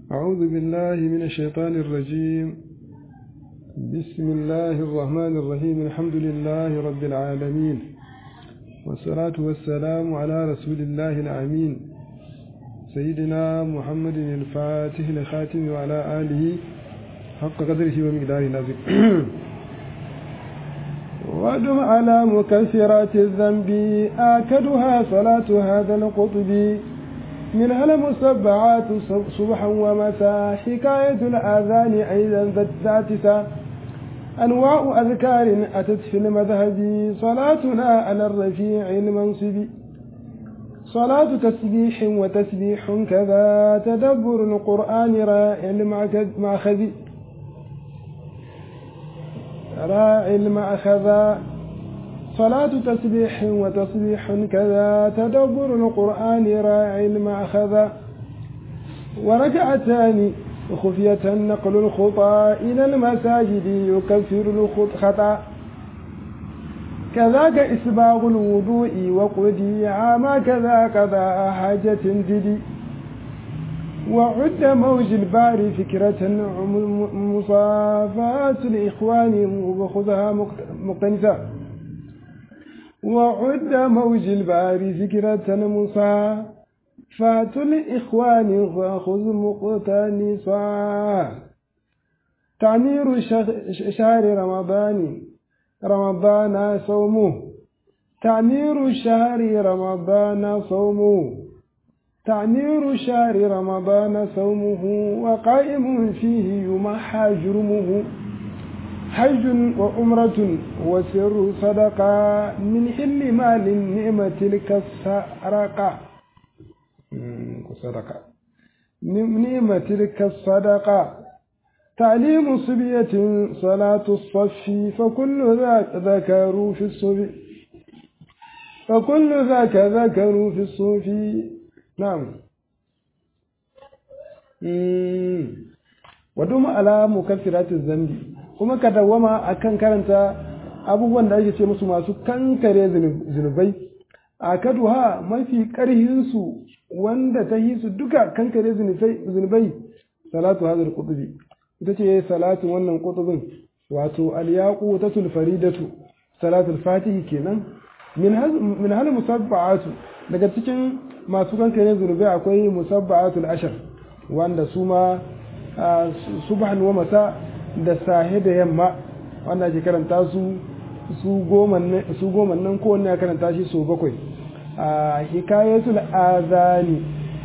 أعوذ بالله من الشيطان الرجيم بسم الله الرحمن الرحيم الحمد لله رب العالمين والصلاة والسلام على رسول الله الأمين سيدنا محمد الفاتح الخاتم وعلى آله حق قدره ومقداره العظيم وادم على مكثرات الذنب آكدها صلاة هذا القطب منها المسبعات صبحا ومساء حكاية الآذان أيضا ذات أنواع أذكار أتت في المذهب صلاتنا على الرفيع المنصب صلاة تسبيح وتسبيح كذا تدبر القرآن راعي المأخذ راعي المأخذ صلاة تسبيح وتصبيح كذا تدبر القرآن راعي المأخذ وركعتان خفية نقل الخطى إلى المساجد يكفر الخطأ كذاك إسباغ الوضوء وقدي عاما كذا كذا حاجة جدي وعد موج البار فكرة مصافات الإخوان وخذها مقتنسة وعد موج البار فكرة مصافات الإخوان فخذ مقتنسا تعمير شهر رمضان رمضان صومه تعمير شهر رمضان صومه تعمير شهر رمضان صومه وقائم فيه يمحى جرمه حج وعمرة وسر صدقة من حل مال النعمة تلك السرقة صدقة نعمة تلك الصدقة تعليم صبية صلاة الصف فكل ذاك ذكروا في الصبي فكل ذاك ذكروا في الصوف نعم ودوم على مكفرات الذنب kuma ka dawwama akan karanta abubuwan da ake ce musu masu kankare zunubai a kaduha mafi karhinsu wanda ta yi su duka kankare zunubai salatu hazar kutubi ita ce salatin wannan kutubin wato alyaku ta tulfaridatu salatul fatihi kenan min hal musabba'atu daga cikin masu kankare zunubai akwai musabba'atul ashar wanda su ma subhan wa masa da sahe da yamma wanda ake karanta su su goma nan kowanne ya karanta shi so bakwai a hikayatul azani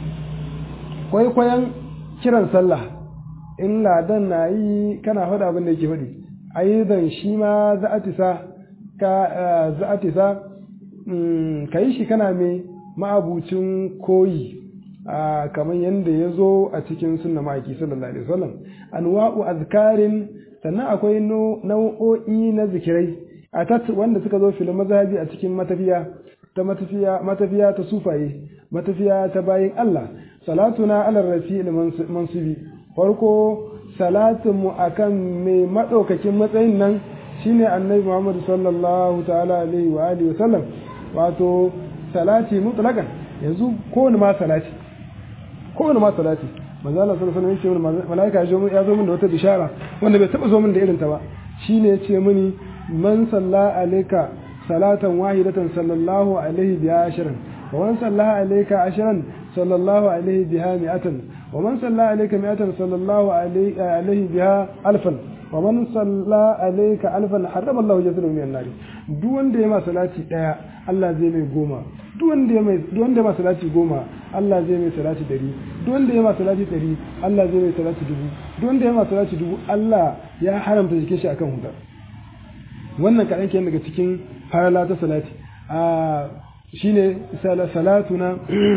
kwaikwayon kiran sallah in ladan na yi kana faɗa abin da yake faɗi ayyudan shi ma za'atisa ka za'atisa ka yi shi kana mai ma'abucin koyi kamar yadda ya zo a cikin sunna ma'aiki sallallahu alaihi wasallam anwa'u azkarin sannan akwai nau'o'i na zikirai a tat wanda suka zo filin mazhabi a cikin matafiya ta matafiya matafiya ta sufaye matafiya ta bayin Allah salatuna ala rafi'il mansubi farko salatin mu akan mai madaukakin matsayin nan shine annabi Muhammad sallallahu ta'ala alaihi wa alihi wa sallam wato salati mutlaqan yanzu kowane ma salati kowane ma salati manzo Allah sallallahu alaihi wasallam yace malaika ya zo min da wata bishara wanda bai taba zo min da irin ta ba shine yace mini man salla alayka salatan wahidatan sallallahu alaihi biha ashran wa man salla alayka ashran sallallahu alaihi biha mi'atan wa man salla alayka mi'atan sallallahu alaihi biha alfan wa man salla alayka alfan harrama Allah jasadahu minan nar duk wanda ya ma salati daya Allah zai mai goma duk wanda ya mai duk wanda ya ma salati goma Allah zai mai salati dari duk wanda ya ma salati dari Allah zai mai salati dubu duk wanda ya ma salati dubu Allah ya haramta jikin shi akan huda wannan kaɗan ke daga cikin farala ta salati a shine salatuna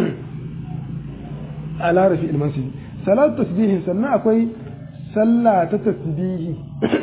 ala rafi ilmansi salatu tasbihin sannan akwai sallah ta tasbihi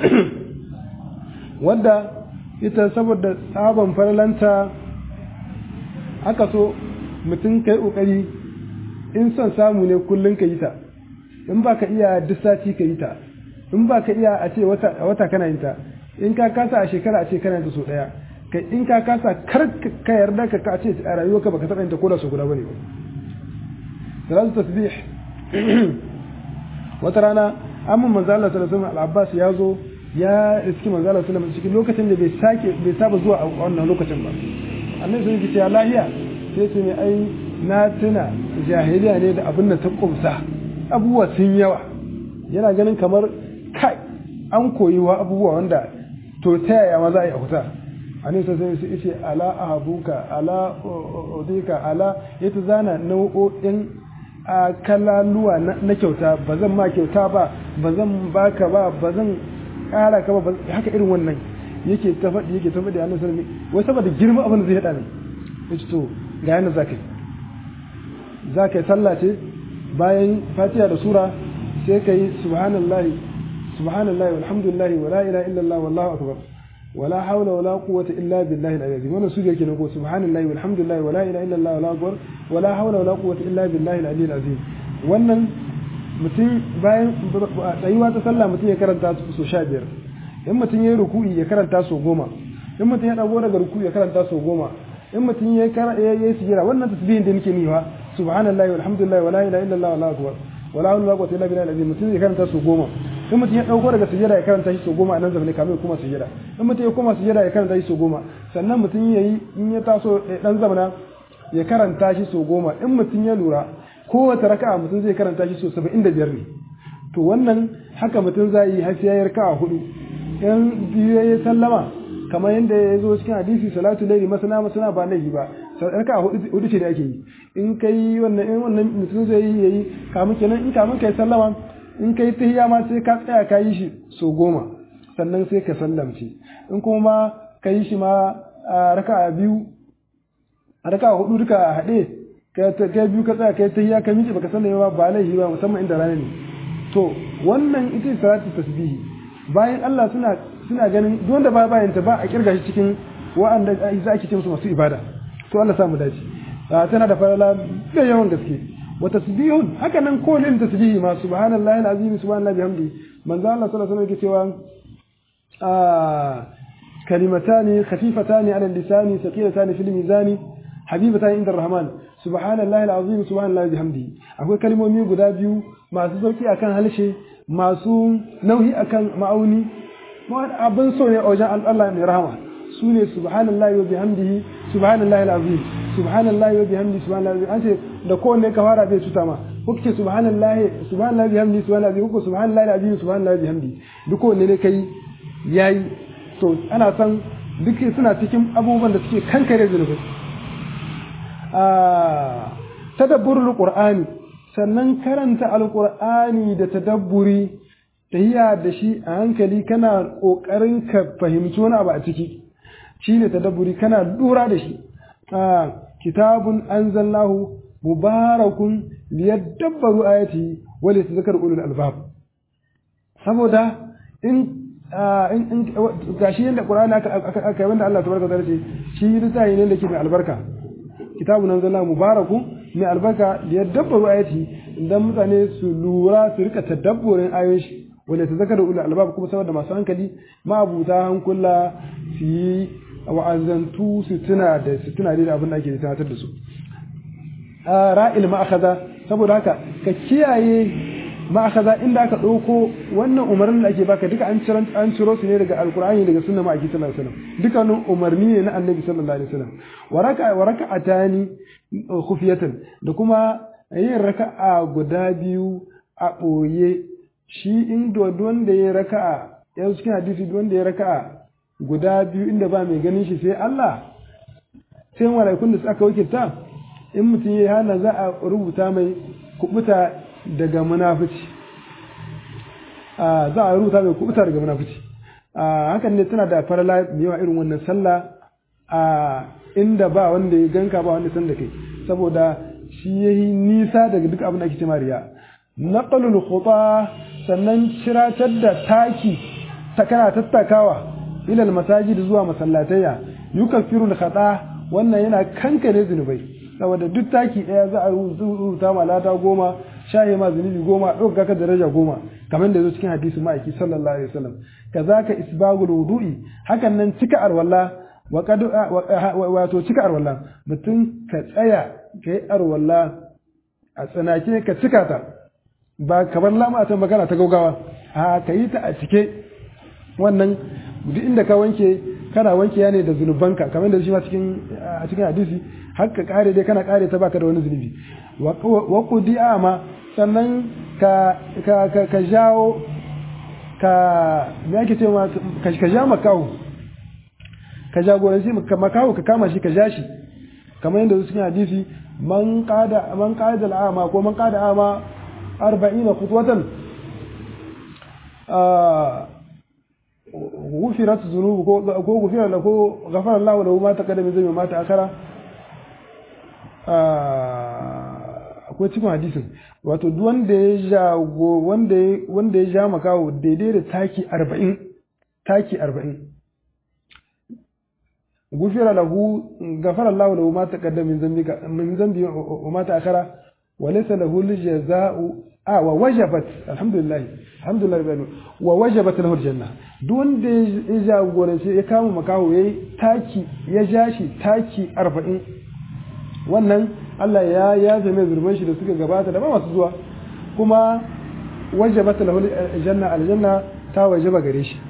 wadda ita saboda tsaban faralanta aka so mutum kai kokari in son samu ne kullum ka yi ta in ba ka iya duk sati ka yi ta in ba ka iya a ce wata kana yin ta in ka kasa a shekara a ce kana yin ta so daya kai in ka kasa kar ka yarda ka ka ce a rayuwarka baka taɓa yin ta ko da so guda bane ba salatu tasbih wata rana amma manzo Allah sallallahu alaihi wasallam al-Abbas ya zo ya riski manzo Allah sallallahu alaihi cikin lokacin da bai sake bai saba zuwa a wannan lokacin ba annabi sun ce ya lahiya sai ce mai ai na tuna jahiliya ne da abin da ta kumsa abubuwa sun yawa yana ganin kamar kai an koyi wa abubuwa wanda to ta yaya ma za a yi a huta annabi sai sai ce ala ahabuka ala udika ala yata zana nau'o'in a kalaluwa na kyauta ba zan ma kyauta ba ba zan baka ba ba zan kara ka ba haka irin wannan yake ta faɗi yake ta faɗi annabi sallallahu alaihi wai saboda girma abin da zai hada ne yace to ga yana zakai zakai sallah ce bayan fatiha da sura sai kai subhanallahi subhanallahi walhamdulillahi wala ilaha illallah wallahu akbar wala hawla wala quwwata illa billahi al-azim wannan su yake ne ko subhanallahi walhamdulillahi wala ilaha illallah wala akbar wala hawla wala quwwata illa billahi al-ali al-azim wannan mutum bayan tsayuwa ta sallah mutum ya karanta su sha biyar in mutum ya yi ruku'i ya karanta su goma in mutum ya dago daga ruku'i ya karanta su goma in mutum ya yi sujjira wannan tasbihin da nake niwa subhanallahi walhamdulillahi wala ilaha illallah wala akbar wala hawla wala quwwata illa billahi al-azim mutum ya karanta su goma in mutum ya dauko daga sujjada ya karanta shi su goma a nan zamani kamar kuma sujjada in mutum ya koma sujjada ya karanta shi su goma sannan mutum ya yi in ya taso dan zamana ya karanta shi su goma in mutum ya lura kowace raka'a mutum zai karanta shi so saba'in da biyar ne to wannan haka mutum za yi har sai ya raka'a hudu in biyu ya sallama kamar yadda ya zo cikin hadisi salatu laili masana masana ba laifi ba raka'a hudu ce da ake yi in kai wannan in wannan mutum zai yi yayi kamun kenan in kamun kai sallama in kai tahiyya ma sai ka tsaya ka yi shi so goma sannan sai ka sallamce in kuma ka yi shi ma raka'a biyu raka'a hudu duka haɗe kai biyu ka tsaya kai tahiyya ka miƙe baka sallame ba ba laifi ba musamman inda rana ne to wannan ita ce salatu tasbihi bayan Allah suna suna ganin duk wanda ba bayan ta ba a kirga shi cikin wa'anda za ake ce musu masu ibada to Allah samu dace tana da farala da yawan gaske wa tasbihun haka nan ko lin tasbihi ma subhanallahi alazim subhanallahi bihamdi manzo Allah sallallahu alaihi wasallam yake cewa kalimatani khafifatani ala lisani thaqilatani fil mizani habibatani inda rahman subhanallahi alazim subhanallahi bihamdi akwai kalmomi guda biyu masu sauki akan halshe masu nauyi akan ma'auni abin so ne a wajen Allah mai rahama su ne subhanallahi wa bihamdihi subhanallahi alazim subhanallahi wa bihamdihi subhanallahi an ce da kowanne ka fara bai cuta ma ko kace subhanallahi subhanallahi bihamdihi subhanallahi ko subhanallahi alazim subhanallahi bihamdihi duk kowanne ne kai yayi to ana san duk suna cikin abubuwan da suke kankare zunubi a tadabburul qur'ani sannan karanta alqur'ani da tadabburi tahiya da shi a hankali kana kokarin ka fahimci wani abu a ciki shine tadabburi kana lura da shi kitabun anzalnahu mubarakun liyadabbaru ayati wa litadhakkaru ulul albab saboda in in gashi yanda qur'ani aka aka wanda Allah tabaraka ta'ala ce shi littafi ne da ke mai albarka kitabun anzalnahu mubarakun mai albarka liyadabbaru ayati idan mutane su lura su rika tadabburin ayoyin shi wanda ta zakar ulul albab kuma saboda masu hankali ma'abuta hankula su yi wa'azantu su tuna da su tuna da abin da ake tunatar da su ra'il ma'akaza saboda haka ka kiyaye ma'akaza inda aka ɗauko wannan umarnin da ake baka duka an ciro an ciro su ne daga alkur'ani daga sunna ma'aiki sallallahu alaihi wasallam dukkanin umarni ne na annabi sallallahu alaihi wasallam waraka waraka atani khufiyatan da kuma yin raka'a guda biyu a ɓoye shi in wanda ya raka'a yanzu cikin hadisi wanda ya raka'a guda biyu inda ba mai ganin shi sai Allah sai malaikun da aka wakilta in mutum ya hana za a rubuta mai kubuta daga munafici za a rubuta mai kubuta daga munafici hakan ne tana da farala mai yawa irin wannan sallah a inda ba wanda ya ganka ba wanda san da kai saboda shi yayi nisa daga duk abin da ake cewa riya naqalul khuta sannan ciratar da taki ta kana tattakawa ilal masajid zuwa masallatayya yukaffiru al-khata wannan yana kankare zunubai saboda duk taki daya za a rubuta ma lada goma shaye ma zunubi goma ɗauka ka daraja goma kamar da zo cikin hadisi ma'aiki sallallahu alaihi wasallam kazaka isbagul wudu'i hakan nan cika arwalla wa qad wato cika arwalla mutum ka tsaya kai arwalla a tsanake ka cika ta ba kamar lama ta magana ta gaugawa a ka yi ta a cike wannan duk inda ka wanke kana wanke ya ne da zunubanka kamar da shi ma cikin a cikin hadisi har ka kare dai kana kare ta baka da wani zunubi wa qudi ama sannan ka ka ka, ka jawo ka me yake cewa ka ka ja makawo ka jagoranci makawo ka kama shi ka ja shi kamar yadda cikin hadisi man qada man qada al'ama ko man qada ama 40 khutwatan غفرت ذنوبه ko غفر له ko غفر الله له ما تقدم من ذنبه ما تأخر akwai cikin hadisin wato duk wanda ya jago wanda ya wanda ya ja makawo daidai da taki 40 taki 40 gufira lahu ghafara Allah lahu ma taqaddama min dhanbika min dhanbi wa ma ta'akhara wa laysa lahu al-jazaa'u a wa wajabat alhamdulillah alhamdulillah rabbil wa wajabat lahu aljanna duk wanda ya jagorance ya kama makaho yayi taki ya ja shi taki 40 wannan Allah ya ya zame zurban shi da suka gabata da ba masu zuwa kuma wajabat lahu aljanna aljanna ta wajaba gare shi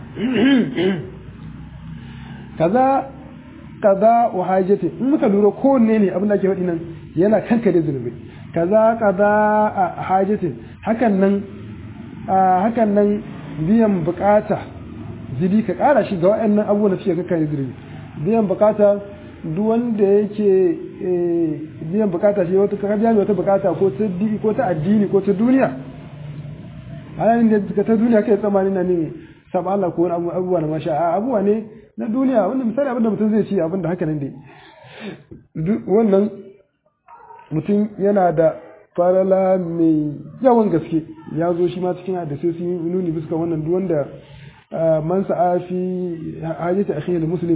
kaza kaza wa hajati in muka lura kowanne ne abin da ke faɗi nan yana kankare zunubi kaza kaza a hajatin hakan nan hakan nan biyan bukata zibi ka kara shi ga waɗannan abubuwan da suke kakkare zunubi biyan bukata duk wanda yake biyan bukata shi wata ka biya wata bukata ko ta ko ta addini ko ta duniya halin da ta duniya kai tsammani na ne sab Allah ko wani abubuwa na masha a abubuwa ne na duniya wanda misali abinda mutum zai ci abinda haka nan dai wannan mutum yana da farala mai yawan gaske ya zo shi ma cikin hadisai sun yi nuni bisa wannan duk wanda man sa'a fi hajjata akhihi muslim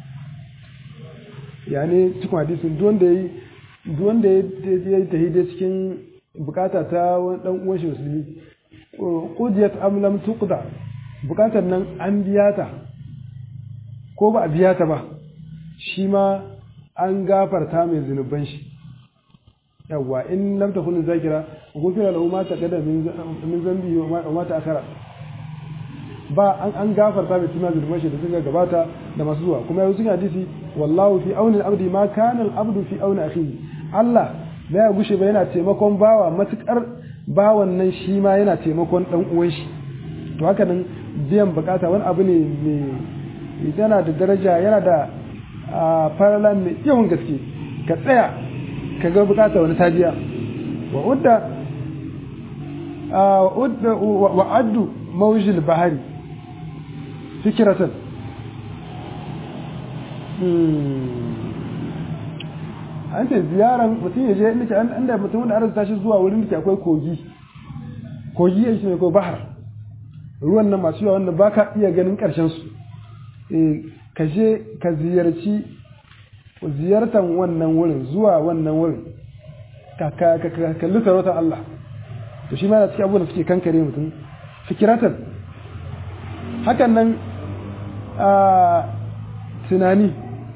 yani cikin hadisin duk wanda yayi duk wanda ya yi tahide cikin bukata ta wani dan uwan shi musulmi qudiyat am lam tuqda bukatar nan an biya ta ko ba a biya ta ba shi ma an gafarta mai zunuban shi yawwa in lam takun zakira gufira lahu ma taqada min zambi wa ma ta'akhara ba an an gafarta mai tuna zunuban shi da suka gabata da masu zuwa kuma yau sun hadisi wallahu fi auni al-abdi ma kana al-abdu fi auni akhihi Allah ba ya gushe ba yana taimakon bawa matukar bawan nan shi ma yana taimakon dan uwan shi to haka nan biyan bukata wani abu ne mai yana da daraja yana da farala mai yawan gaske ka tsaya ka ga bukata wani tabiya wa udda wa addu mawjil bahari fikiratan an ce ziyaran mutum ya je inda an inda mutum wanda arzuta shi zuwa wurin da akwai kogi kogi ya shi ne ko bahar ruwan nan masu yawa wanda baka iya ganin karshen su ka je ka ziyarci ziyartan wannan wurin zuwa wannan wurin ka kalli sarautar Allah to shi ma da cikin abubuwan da suke kankare mutum fikiratan hakan nan a tunani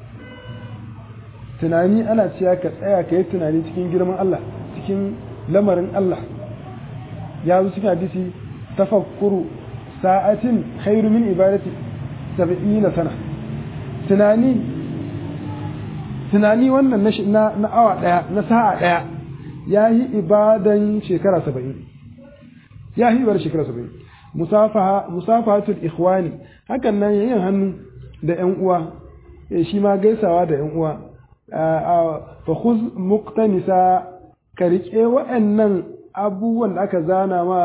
tunani ana cewa ka tsaya ka yi tunani cikin girman Allah cikin lamarin Allah ya zo cikin hadisi tafakkuru sa'atin khairu min ibadati sab'ina sana tunani tunani wannan na na awa daya na sa'a daya yayi ibadan shekara 70 yayi ibadan shekara 70 musafaha musafahatul ikhwani hakan nan yin hannu da ƴan uwa shi ma gaisawa da ƴan uwa fa khuz muqtanisa ka rike wa'annan abubuwan da aka zana ma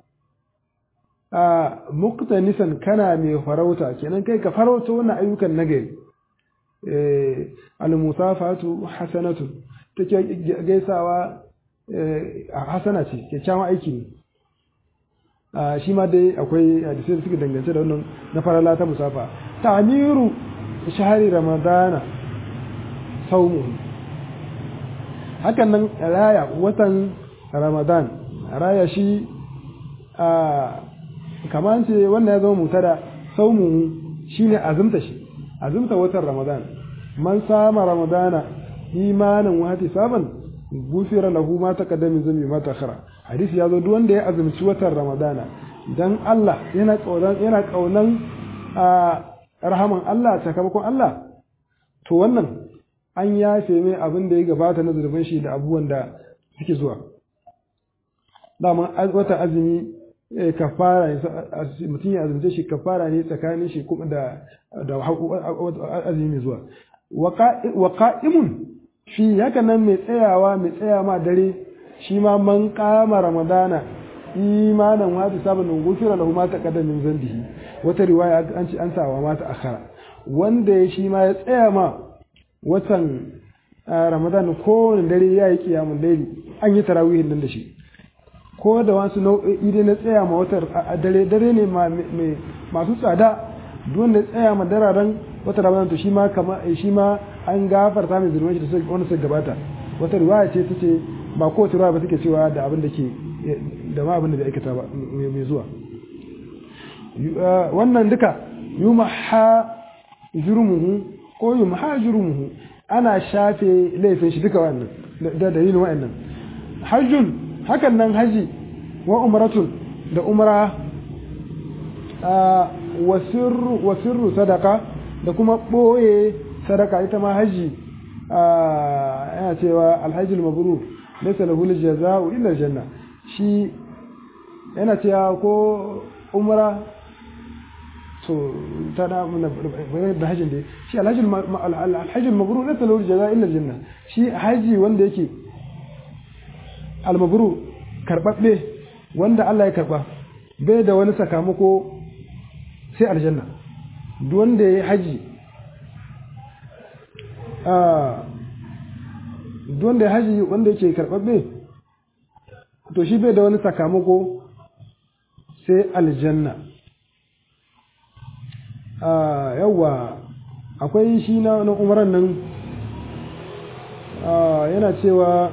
a muqtanisan kana mai farauta kenan kai ka farauta wannan ayyukan nagari eh al-musafatu hasanatu take gaisawa hasana ce kyakkyawan aiki ne shi ma dai akwai hadisai da suka dangance da wannan na farala ta musafa ta'miru shahri ramadana saumu hakan nan raya watan ramadan raya shi a kamar ce wannan ya zama mutada saumu shine azumta shi azumta watan ramadan man sama ramadana imanin wa saban gufira lahu ma taqaddama min zambi ma ta'akhara hadisi ya zo duk wanda ya azumci watan ramadana dan Allah yana kaunan yana kaunan rahaman Allah sakamakon Allah to wannan an yafe mai abin da ya gabata na zurbin shi da abubuwan da suke zuwa dama wata azumi kafara ne mutum ya azumce shi kafara ne tsakanin shi kuma da da azumi mai zuwa wa qa'imun shi haka nan mai tsayawa mai tsaya ma dare shi ma man kama ramadana imanan wata sabon gufira lahu ma taqaddama min zambihi wata riwaya an ci an sawa mata akhara wanda ya shi ma ya tsaya ma watan ramadan kowane dare ya yi kiyamun laili an yi tarawihin nan da shi ko da wasu nau'o'i dai na tsaya ma watan dare dare ne masu tsada duk wanda ya tsaya ma dararen wata ramadan to shi ma kama shi ma an gafarta mai zurmai da wanda suka gabata wata riwaya ce tace ba kowace riwaya ba take cewa da abin da ke da ma abin da bai aikata ba mai zuwa wannan duka yumaha jurmuhu ko yumha jurmuhu ana shafe laifin shi duka wannan da dalilin wa'annan hajjun hakan nan haji wa umratun da umra wa sirru sadaka da kuma ɓoye sadaka ita ma haji yana cewa alhajjul mabrur laysa lahu jaza'u illa janna shi yana cewa ko umra to ta da da hajjin da shi alhajjul alhajjul mabrur laysa lahu jaza'u illa janna shi haji wanda yake almabrur karbabbe wanda Allah ya karba bai da wani sakamako sai aljanna duk wanda ya yi haji duk wanda ya haji wanda yake karɓaɓɓe to shi bai da wani sakamako sai aljanna yawwa akwai shi na umaran nan yana cewa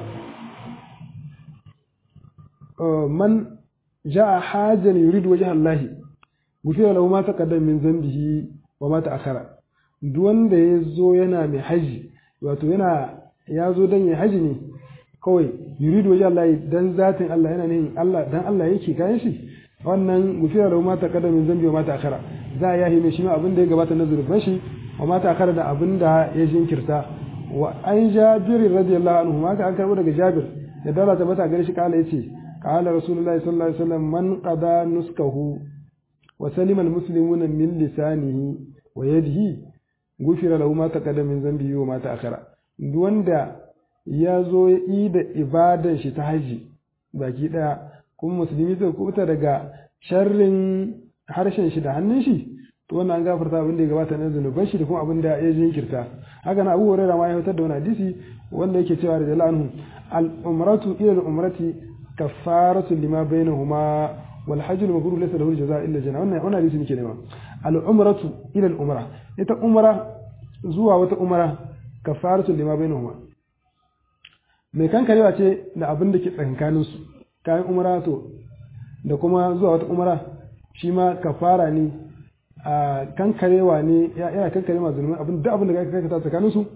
man ja'a hajan yuridu wajha Allah gufira lahu ma taqaddama min dhanbihi wa ma ta'akhara duk wanda ya zo yana mai haji wato yana ya zo dan ya haji ne kawai yuridu wajha Allah dan zatin Allah yana ne Allah dan Allah yake kayan shi wannan gufira lahu ma taqaddama min dhanbihi wa ma ta'akhara za a yahi mai shi abin da ya gabata na zurfin shi wa ma ta'akhara da abin da ya jinkirta wa an jabir radiyallahu anhu ma ka an karbo daga jabir da dala ta mata gare shi kala yace قال رسول الله صلى الله عليه وسلم من قضى نسكه وسلم المسلمون من لسانه ويده غفر له ما تقدم من ذنبه وما تأخر wanda ya zo ya yi da ibadan shi ta haji baki daya kuma musulmi zai kubuta daga sharrin harshen shi da hannun shi to wannan an gafarta abin da ya gabata na zunuban shi da kuma abin da ya jinkirta haka na abu hurairah ma ya fitar da wani hadisi wanda yake cewa da anhu al umratu ila al umrati كفارة لما بينهما والحج المبرور ليس له الجزاء إلا الجنة وانا وانا ليس نكي نما العمرة إلى الأمرة إتا أمرة زوا وتا أمرة كفارة لما بينهما mai kan karewa ce da abin da ke tsakankanin su kayan umara to da kuma zuwa wata umara shi ma kafara ne a kan karewa ne yana kan karewa zulmi abin da abin da ka kai tsakanin su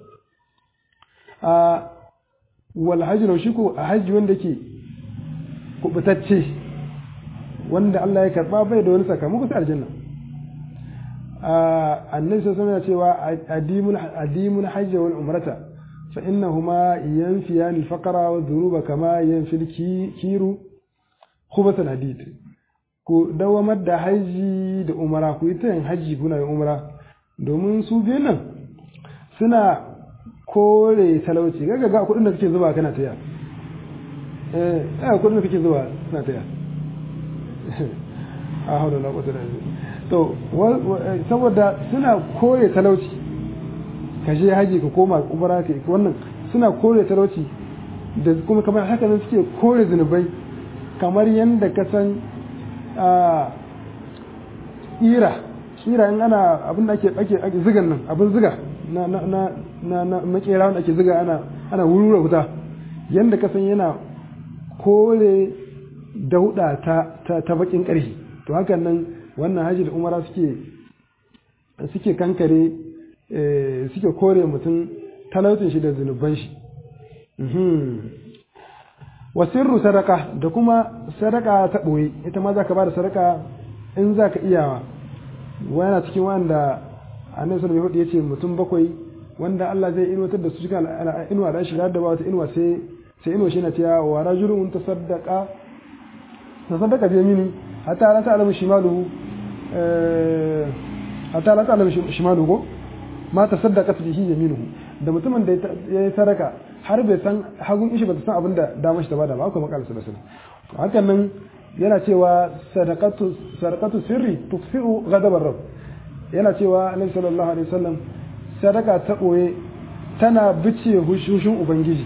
a wal hajji shi ko a hajji wanda ke kubutacce wanda Allah ya karba bai da wani sakamako sai aljanna annabi sai sanar cewa adimun adimun hajj wal umrata fa innahuma yanfiyan al faqra wa dhunuba kama yanfi al kiru khubatan hadid ku dawamar da haji da umara ku ita yin haji kuna yin umara domin su biyan nan suna kore talauci ga ga kudin da kake zuba kana taya eh eh kudin da kake zuwa suna taya a haula la quwwata illa to saboda suna kore talauci ka je haji ka koma umara ka wannan suna kore talauci da kuma kamar haka nan suke kore zunubai kamar yadda ka san ira ira in ana abin da ake ake ake zigan nan abin ziga na na na na na makera wanda ake ziga ana ana wurura wuta yanda ka san yana kore dauda ta ta, ta bakin ƙarfi to hakan nan wannan haji da umara suke suke kankare suke kore mutum talautin shi da zunuban shi wa sirru sadaka da kuma sadaka ta boye ita ma zaka bada sadaka in zaka iyawa wani cikin wanda annabi sallallahu alaihi wasallam yace mutum bakwai wanda Allah zai inuwatar da su cikin inuwa da shiga da ba wata inuwa sai sai inuwa shi na cewa wa rajulun tasaddaqa tasaddaqa bi yamini hatta la ta'lamu shimaluhu hatta la ta'lamu shimaluhu ma tasaddaqat bihi yaminuhu da mutumin da ya yi sadaka har bai san hagun ishi ba ta san abin da damar shi ta bada ba akwai makala sallallahu alaihi hakan nan yana cewa sadaqatu sadaqatu sirri tutfi'u ghadabar rabb yana cewa annabi sallallahu alaihi wasallam sadaka ta ɓoye tana bice hushushin ubangiji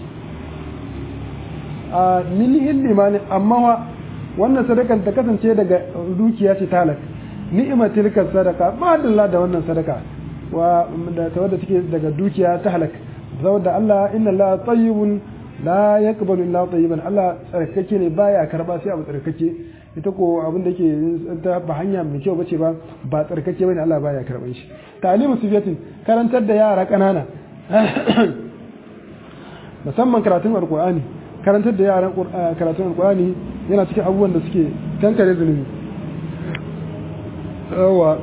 a milihin limani amma wa wannan sadakan ta kasance daga dukiya ce talak ni'ima tilka sadaka ba da da wannan sadaka wa da ta wadda take daga dukiya ta halak saboda Allah inna Allah tayyibun la yaqbalu illa tayyiban Allah tsarkake ne baya karba sai abu tsarkake ita ko abin da yake ta ba hanya mai kyau bace ba ba tsarkake bane Allah baya karban shi ta'limu sufiyatin karantar da yara kanana musamman karatun alqur'ani karantar da yaran karatun alqur'ani yana cikin abubuwan da suke kankare zunubi yawa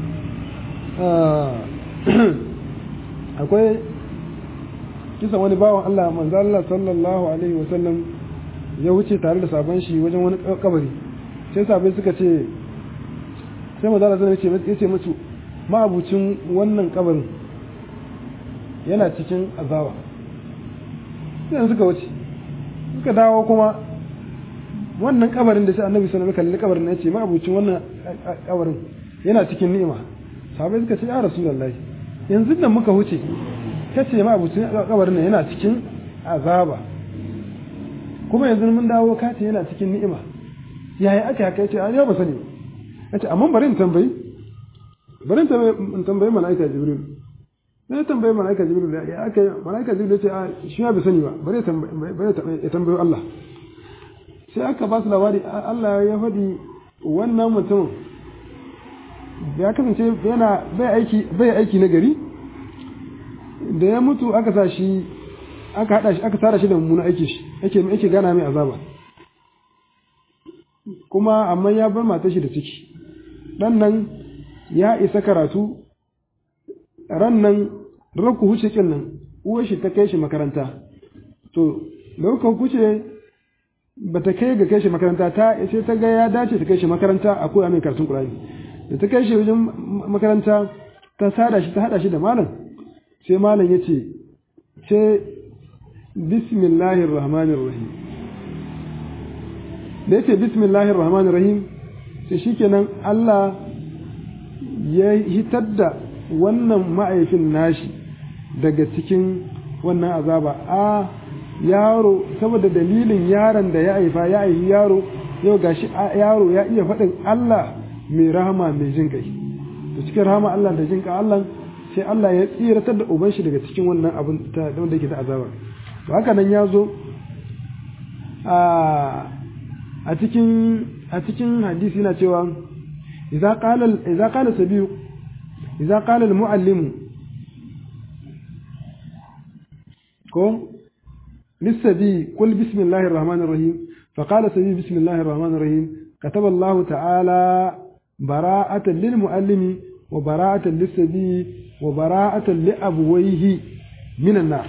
akwai kisan wani bawan Allah manzo Allah sallallahu alaihi wasallam ya wuce tare da sabon shi wajen wani kabari sai sabai suka ce sai manzo Allah sallallahu ya ce musu ma'abucin wannan kabarin yana cikin azaba sai suka wuce suka dawo kuma wannan kabarin da sai annabi sallallahu alaihi wasallam kalli kabarin ya ce ma'abucin wannan kabarin yana cikin ni'ima sabai suka ce ya rasulullahi yanzu nan muka wuce kace ma abucin kabarin nan yana cikin azaba kuma yanzu mun dawo ka ce yana cikin ni'ima yaya aka haka yace ai ba sani yace amma bari in tambayi bari in tambayi malaika jibril sai tambayi malaika jibril ya aka malaika jibril yace a shi ya bi sani ba bari ya tambayi Allah sai aka ba su labari Allah ya faɗi wannan mutum ya kasance yana bai aiki bai aiki na gari da ya mutu aka sa shi aka hada shi aka tara shi da mummuna aiki shi ake ake gana mai azaba kuma amma ya bar matar shi da ciki dan nan ya isa karatu ran nan ranku huce kin nan uwar shi ta kai shi makaranta to lokacin kuce ba ta kai ga kai shi makaranta ta sai ta ga ya dace ta kai shi makaranta a koya mai karatun Qur'ani da ta kai shi wajen makaranta ta sada shi ta hada shi da malam sai malam ya ce ce bismillahir rahmanir rahim da ya ce bismillahir rahmanir rahim sai shikenan Allah ya hitar da wannan ma'aifin nashi daga cikin wannan azaba a yaro saboda dalilin yaron da ya haifa ya haifi yaro yau gashi yaro ya iya faɗin Allah mai rahama mai jin kai to cikin rahama Allah da jin kai Allah sai Allah ya tsiratar da uban shi daga cikin wannan abin da wanda yake ta azaba to haka nan ya zo a cikin a cikin hadisi yana cewa idza qala idza qala sabiyu idza qala al muallim ko للسبي قل بسم الله الرحمن الرحيم فقال سبي بسم الله الرحمن الرحيم كتب الله تعالى براءة للمؤلم وبراءة للسبي وبراءة لأبويه من النار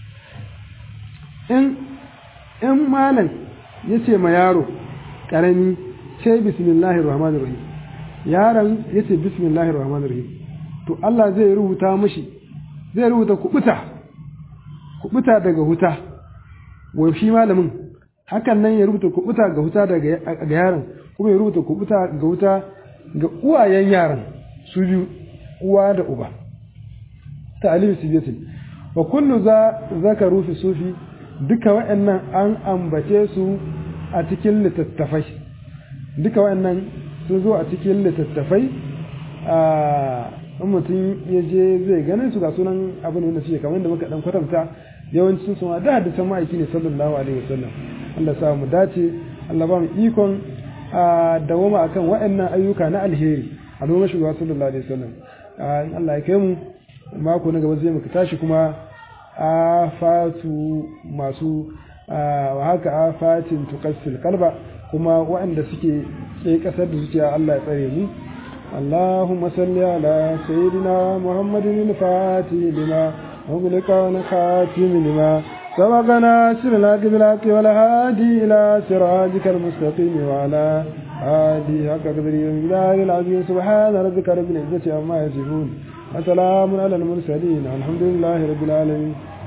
إن إن مالا يتي ما يارو كرمي شيء بسم الله الرحمن الرحيم yaron ya ce bismillahir rahmanir rahim to Allah zai rubuta mashi zai rubuta kubuta kubuta daga huta wa shi malamin hakan nan ya rubuta kubuta ga huta daga yaron kuma ya rubuta kubuta ga wuta ga uwayen yaran su biyu uwa da uba ta'alim sibiyatin wa kullu za zakaru fi sufi duka wa'annan an ambace su a cikin littattafai duka wa'annan sun zo a cikin littattafai a mutum ya je zai ganin su ga sunan abin wanda suke kamar da muka dan kwatanta yawancin su da hadisan ma'aiki ne sallallahu alaihi wasallam Allah sa mu dace Allah ba mu ikon a dawoma akan waɗannan ayyuka na alheri a noma shugaba sallallahu alaihi wasallam in Allah ya kai mu mako na gaba zai muka tashi kuma a fatu masu wa haka afatin tuqassil qalba kuma waɗanda suke ke kasar da zuciya Allah ya tsare mu اللهم صل على سيدنا محمد الفاتح لما أغلق ونخاتم لما سبقنا سر الحق بالحق والهادي إلى صراطك المستقيم وعلى آله حق قدره ومقداره العظيم سبحان ربك رب العزة عما يصفون وسلام على المرسلين الحمد لله رب العالمين